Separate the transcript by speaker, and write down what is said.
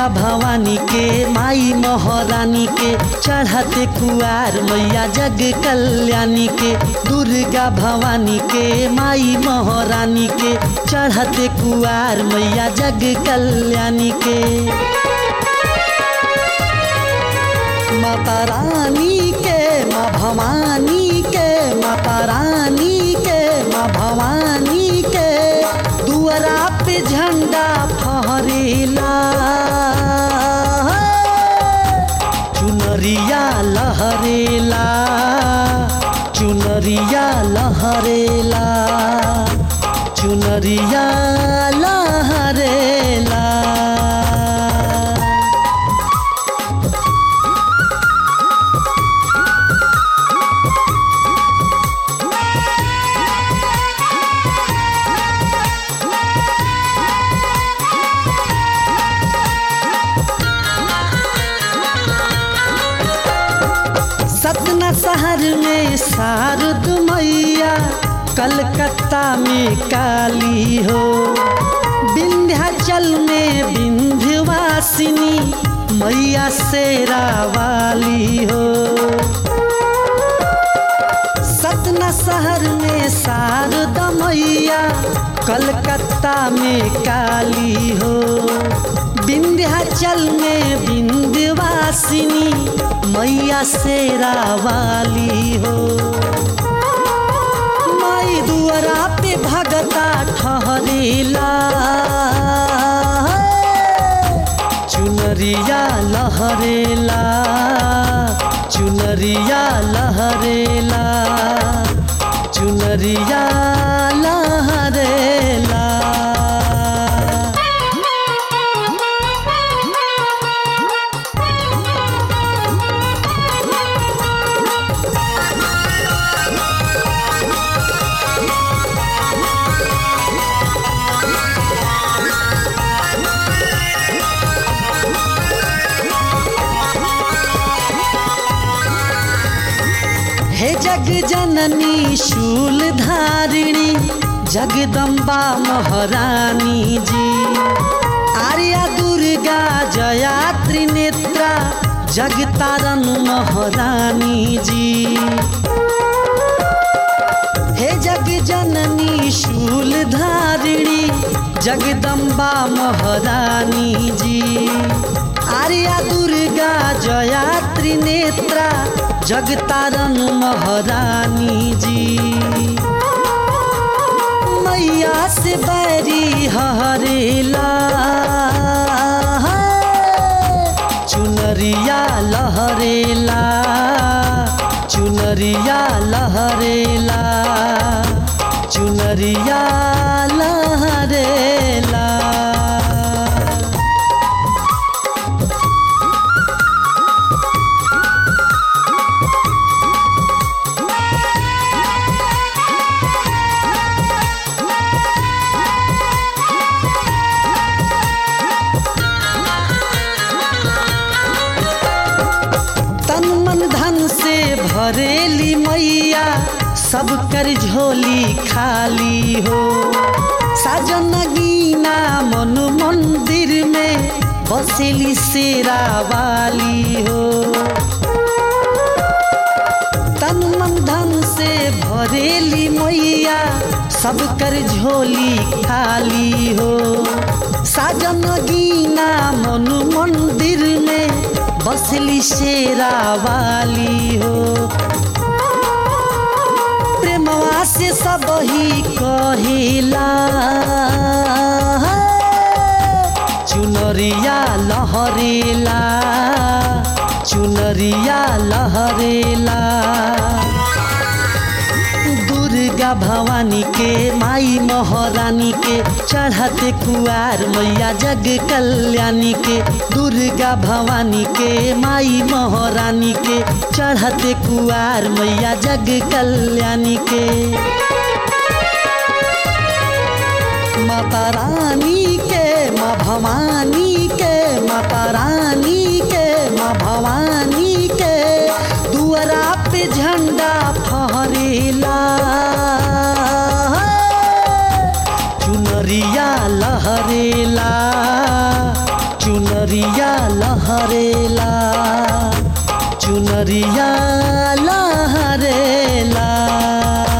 Speaker 1: दुर्गा भवानी के माई महारानी के चढ़ते कुआर मैया जग कल्याणी के दुर्गा भवानी के माई महारानी के चढ़ते कुआर मैया जग कल्याणी के माता रानी के माँ भवानी के माता रानी के माँ भवानी के दुआरा पे झंडा फहरेला चुनरिया लहरेला चुनरिया लहरेला चुनरिया लहरेला सतना शहर में शारद मैया कलकत्ता में काली हो विंध्याचल में विंध्यवासिनी मैया शेरा वाली हो सतना शहर में शारदा मैया कलकत्ता में काली हो विंध्याचल में विंध्यवासिनी मैया शेरा वाली हो माई दुआरा पे भगता ठहरेला चुनरिया लहरेला चुनरिया लहरेला चुनरिया लहरेला हे जग जननी शूल धारिणी जगदम्बा महारानी जी आर्या दुर्गा जया त्रिनेत्रा जगतारन महारानी जी हे जग जननी शूल धारिणी जगदम्बा महारानी जी आर्या दुर्गा जया त्रिनेत्रा जगतारन महारानी जी मैया से बैरी हरेला चुनरिया लहरेला चुनरिया लहरेला चुनरिया लहरेला तन मन धन से भरेली मैया सब कर झोली खाली हो साजन गीना मन मंदिर में बसेली शेरा वाली हो तन मन धन से भरेली मैया सब कर झोली खाली हो साजन गीना मन मंदिर में बसली शेरा वाली हो प्रेमवा से सब ही कहिला चुनरिया लहरेला चुनरिया लहरेला दुर्गा भवानी के माई महारानी के चढ़ते कुआर मैया जग कल्याणी के दुर्गा भवानी के माई महारानी के चढ़ते कुआर मैया जग कल्याणी के माता रानी के माँ भवानी के माता रानी के माँ भवानी के दुआरा पे झंडा फहरेला चुनरिया लहरेला चुनरिया लहरेला चुनरिया लहरेला